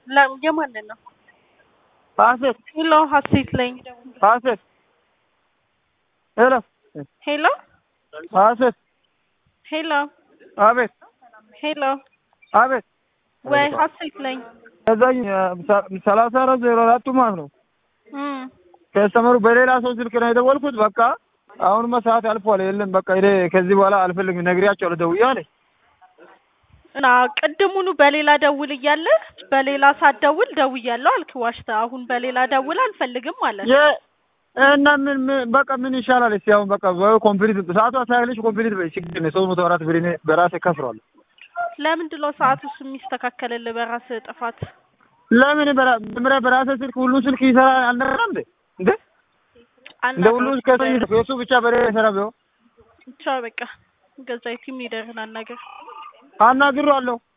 የማንን ነው? ሀሴት ሄሎ ሀሴት ላይ ሀሴት ሄሎ ሄሎ ሀሴት ሄሎ አቤት ሄሎ አቤት ወይ ሀሴት ላይ ከዛኝ ሰላሳ አራት ዜሮ አራቱ ማለት ነው እም ከስተመሩ በሌላ ሰው ስልክ ነው የደወልኩት። በቃ አሁንማ ሰዓት አልፏል። የለም በቃ እኔ ከዚህ በኋላ አልፈልግም ነግሬያቸዋለሁ ደውዬ አለኝ። እና ቅድሙኑ በሌላ ደውል እያለ በሌላ ሳትደውል ደውያለሁ አልክ ዋሽተህ። አሁን በሌላ ደውል አልፈልግም ማለት ነው። የ- እና ምን ምን- በቃ ምን ይሻላል? እስኪ አሁን በቃ ኮምፕሊት ሰዓቱ አስተካክለሽ ኮምፕሊት በይ። ችግር የለም ሶስት መቶ አራት ብር እኔ በራሴ ከፍሯል። ለምንድን ነው ሰዓቱስ የሚስተካከልልህ በራስህ ጥፋት? ለምን በራ- መጀመሪያ በራሴ ስልክ ሁሉ ስልክ ይሰራ አልነበረም እንዴ? እንዴ እንደ ሁሉ ከሰኝ የሱ ብቻ በሌላ ይሰራ ቢሆን ብቻ በቃ ገዛ ቲም ሊደርህን አናገር አናግሬዋለሁ።